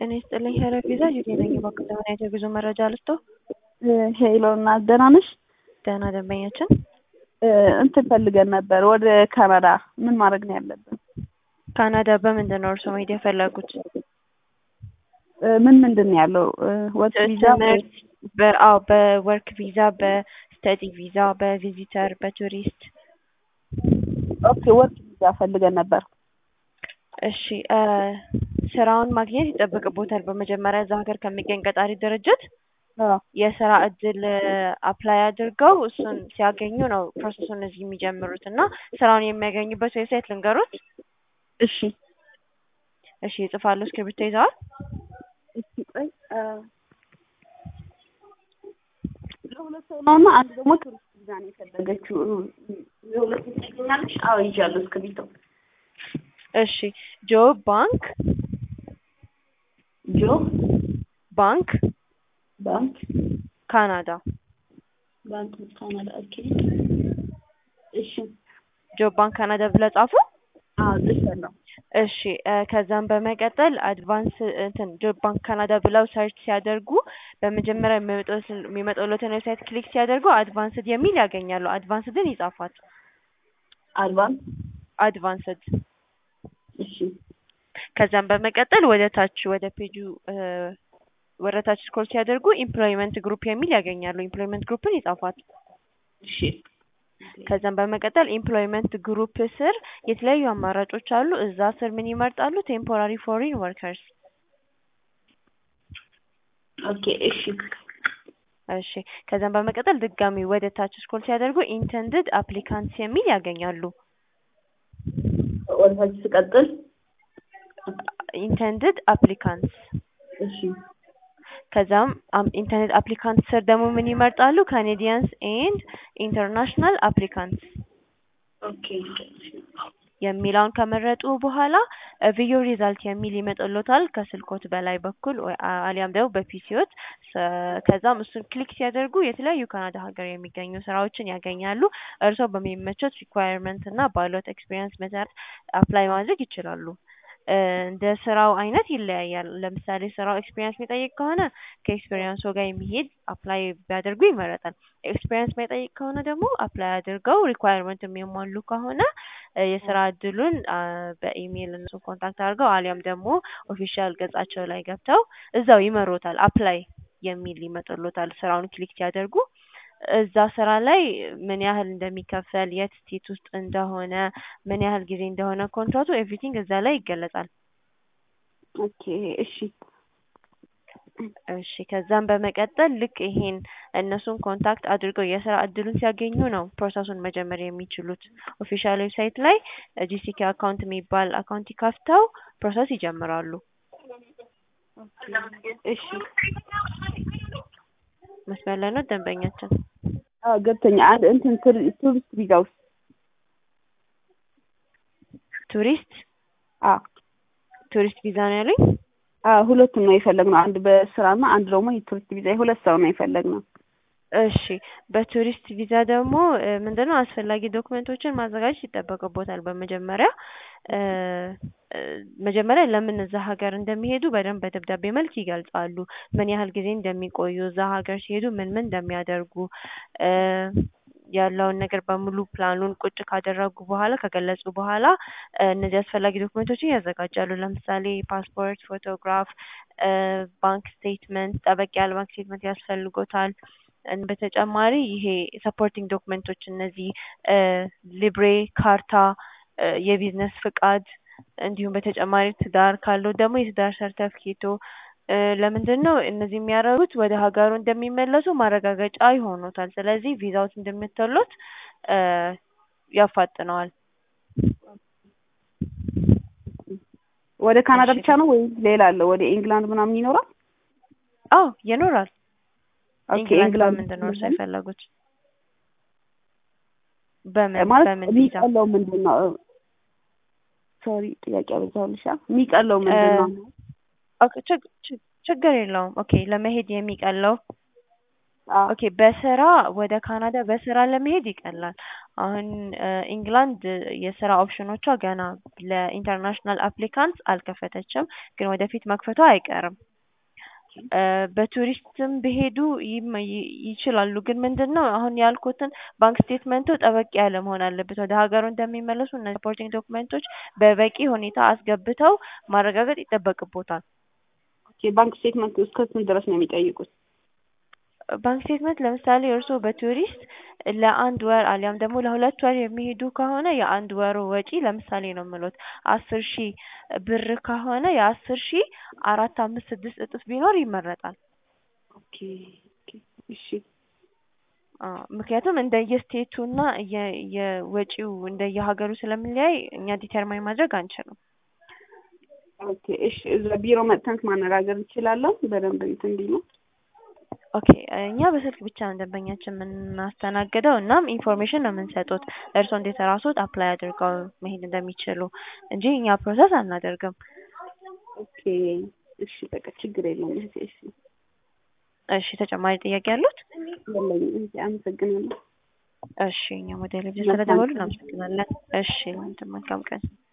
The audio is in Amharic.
ጤና ይስጥልኝ ሄለን ቪዛ ጁዴ ነኝ። እባክዎ ዘመናዊ የጉዞ መረጃ ልስጥዎ? ሄሎ እናት ደህና ነሽ? ደህና ደንበኛችን እንትን ፈልገን ነበር ወደ ካናዳ ምን ማድረግ ነው ያለብን? ካናዳ በምንድን ነው እርስዎ መሄድ የፈለጉት? ምን ምንድን ነው ያለው? ወርክ ቪዛ ትምህርት በ- አዎ በወርክ ቪዛ፣ በስተዲ ቪዛ፣ በቪዚተር፣ በቱሪስት ኦኬ ወርክ ቪዛ ፈልገን ነበር። እሺ እ ስራውን ማግኘት ይጠበቅቦታል። በመጀመሪያ እዛ ሀገር ከሚገኝ ቀጣሪ ድርጅት አዎ የስራ እድል አፕላይ አድርገው እሱን ሲያገኙ ነው ፕሮሰሱን እዚህ የሚጀምሩት እና ስራውን የሚያገኙበት ዌብሳይት ልንገሩት? እሺ እሺ ይጽፋሉ? እስክሪብቶ ይዘዋል? እሺ ቆይ እ ለሁለት ሰው ነው እና አንድ ደግሞ ቱሪስት ቪዛ ነው የፈለገችው። ለሁለት ሰው ታገኛለሽ? አዎ ይዣለሁ እስክሪብቶ። እሺ ጆ ባንክ ጆ ባንክ ባንክ ካናዳ ባንክ ካናዳ ኦኬ። እሺ ጆ ባንክ ካናዳ ብለው ጻፉ። አዎ ጽፌያለሁ። እሺ እ ከዛም በመቀጠል አድቫንስ እንትን ጆብ ባንክ ካናዳ ብለው ሰርች ሲያደርጉ በመጀመሪያ የሚመጣው- የሚመጣልዎትን ዌብሳይት ክሊክ ሲያደርጉ አድቫንስድ የሚል ያገኛሉ። አድቫንስድን ይጻፏት። አልባን አድቫንስድ እሺ ከዛም በመቀጠል ወደ ታች ወደ ፔጁ እ ወደ ታች ስክሮል ሲያደርጉ ኢምፕሎይመንት ግሩፕ የሚል ያገኛሉ። ኢምፕሎይመንት ግሩፕን ይጻፏት። እሺ ከዛም በመቀጠል ኢምፕሎይመንት ግሩፕ ስር የተለያዩ አማራጮች አሉ። እዛ ስር ምን ይመርጣሉ? ቴምፖራሪ ፎሪን ወርከርስ። ኦኬ እሺ እሺ ከዛም በመቀጠል ድጋሚ ወደ ታች ስክሮል ሲያደርጉ ኢንተንድድ አፕሊካንትስ የሚል ያገኛሉ። ወደ ታች ስቀጥል ኢንተንድድ አፕሊካንትስ እሺ ከዛም ኢንተርኔት አፕሊካንት ስር ደግሞ ምን ይመርጣሉ? ካኔዲያንስ ኤንድ ኢንተርናሽናል አፕሊካንትስ ኦኬ የሚለውን ከመረጡ በኋላ ቪዮ ሪዛልት የሚል ይመጣልዎታል ከስልኮት በላይ በኩል ወይ አ- አሊያም ደግሞ በፒሲዎት ከዛም እሱን ክሊክ ሲያደርጉ የተለያዩ ካናዳ ሀገር የሚገኙ ስራዎችን ያገኛሉ። እርስዎ በሚመቾት ሪኳየርመንት እና ባሎት ኤክስፒሪየንስ መሰረት አፕላይ ማድረግ ይችላሉ። እ እንደ ስራው አይነት ይለያያል። ለምሳሌ ስራው ኤክስፒሪየንስ የሚጠይቅ ከሆነ ከኤክስፒሪየንስዎ ጋር የሚሄድ አፕላይ ቢያደርጉ ይመረጣል። ኤክስፒሪየንስ የማይጠይቅ ከሆነ ደግሞ አፕላይ አድርገው ሪኳየርመንት የሚያሟሉ ከሆነ እ የስራ እድሉን አ በኢሜይል እነሱን ኮንታክት አድርገው አሊያም ደግሞ ኦፊሻል ገጻቸው ላይ ገብተው እዛው ይመሩዎታል። አፕላይ የሚል ይመጣልዎታል ስራውን ክሊክ ሲያደርጉ እዛ ስራ ላይ ምን ያህል እንደሚከፈል፣ የት ስቴት ውስጥ እንደሆነ፣ ምን ያህል ጊዜ እንደሆነ ኮንትራቱ ኤቭሪቲንግ እዛ ላይ ይገለጻል። ኦኬ እሺ እሺ ከዛም በመቀጠል ልክ ይሄን እነሱን ኮንታክት አድርገው የስራ እድሉን ሲያገኙ ነው ፕሮሰሱን መጀመር የሚችሉት። ኦፊሻል ዌብሳይት ላይ ጂሲኬ አካውንት የሚባል አካውንት ከፍተው ፕሮሰስ ይጀምራሉ። እሺ መስመር ላይ ነው ደንበኛችን? አዎ ገብቶኛ አንድ እንትን ቱሪ- ቱሪስት ቪዛ ውስጥ ቱሪስት አዎ ቱሪስት ቪዛ ነው ያሉኝ? አዎ ሁለቱም ነው የፈለግነው። አንድ በስራና አንድ ደግሞ የቱሪስት ቪዛ የሁለት ሰው ነው የፈለግነው። እሺ በቱሪስት ቪዛ ደግሞ እ ምንድነው አስፈላጊ ዶክመንቶችን ማዘጋጀት ይጠበቅቦታል። በመጀመሪያ እ እ መጀመሪያ ለምን እዛ ሀገር እንደሚሄዱ በደንብ በደብዳቤ መልክ ይገልጻሉ። ምን ያህል ጊዜ እንደሚቆዩ፣ እዛ ሀገር ሲሄዱ ምን ምን እንደሚያደርጉ እ ያለውን ነገር በሙሉ ፕላኑን ቁጭ ካደረጉ በኋላ ከገለጹ በኋላ እ እነዚህ አስፈላጊ ዶክመንቶችን ያዘጋጃሉ። ለምሳሌ ፓስፖርት፣ ፎቶግራፍ፣ እ ባንክ ስቴትመንት፣ ጠበቅ ያለ ባንክ ስቴትመንት ያስፈልጎታል። እን በተጨማሪ ይሄ ሰፖርቲንግ ዶክመንቶች እነዚህ እ ሊብሬ ካርታ፣ እ የቢዝነስ ፍቃድ እንዲሁም በተጨማሪ ትዳር ካለው ደግሞ የትዳር ሰርተፍኬቶ እ ለምንድን ነው እነዚህ የሚያደርጉት ወደ ሀገሩ እንደሚመለሱ ማረጋገጫ ይሆኑታል። ስለዚህ ቪዛዎት እንደሚተሎት እ ያፋጥነዋል። ወደ ካናዳ እሺ። ብቻ ነው ወይ ሌላ አለ? ወደ ኢንግላንድ ምናምን ይኖራል? አዎ ይኖራል። ኦኬ ኢንግላንድ ኢንግላንድ በምንድን ነው እርስዎ የፈለጉት? በምን ማለት በምን ቪዛ? የሚቀለው ምንድን ነው? ሶሪ ጥያቄ አበዛሁልሽ። አ? የሚቀለው ምንድን ነው? ኦኬ ችግ- ችግ- ችግር የለውም። ኦኬ ለመሄድ የሚቀለው አዎ ኦኬ በስራ ወደ ካናዳ በስራ ለመሄድ ይቀላል። አሁን እ ኢንግላንድ የስራ ኦፕሽኖቿ ገና ለኢንተርናሽናል አፕሊካንት አልከፈተችም፣ ግን ወደፊት መክፈቷ አይቀርም። እ በቱሪስትም ቢሄዱ ይም- ይ- ይችላሉ። ግን ምንድን ነው አሁን ያልኩትን ባንክ ስቴትመንቱ ጠበቅ ያለ መሆን አለበት። ወደ ሀገሩ እንደሚመለሱ እነዚህ ሰፖርቲንግ ዶክመንቶች በበቂ ሁኔታ አስገብተው ማረጋገጥ ይጠበቅቦታል። ኦኬ ባንክ ስቴትመንት እስከ ስንት ድረስ ነው የሚጠይቁት? ባንክ ስቴትመንት ለምሳሌ እርስዎ በቱሪስት ለአንድ ወር አሊያም ደግሞ ለሁለት ወር የሚሄዱ ከሆነ የአንድ ወሩ ወጪ ለምሳሌ ነው የምሎት አስር ሺህ ብር ከሆነ የአስር ሺህ አራት አምስት ስድስት እጥፍ ቢኖር ይመረጣል። ኦኬ ኦኬ እሺ አዎ ምክንያቱም እንደየስቴቱና የ- የወጪው እንደየሀገሩ ስለሚለያይ እኛ ዲተርማይን ማድረግ አንችልም። ኦኬ እሺ እዛ ቢሮ መጥተን ማነጋገር እንችላለን በደንብ እንትን እንዲሉ ኦኬ እኛ በስልክ ብቻ ነው ደንበኛችን የምናስተናግደው። እናም ኢንፎርሜሽን ነው የምንሰጡት እርስዎ እንዴት ራስዎት አፕላይ አድርገው መሄድ እንደሚችሉ እንጂ እኛ ፕሮሰስ አናደርግም። ኦኬ እሺ በቃ ችግር የለውም እህቴ እሺ እሺ ተጨማሪ ጥያቄ ያሉት? የለኝም እህቴ አመሰግናለሁ እሺ እኛም ወደ ሌሎች ስለደወሉ እናመሰግናለን። እሺ መልካም ቀን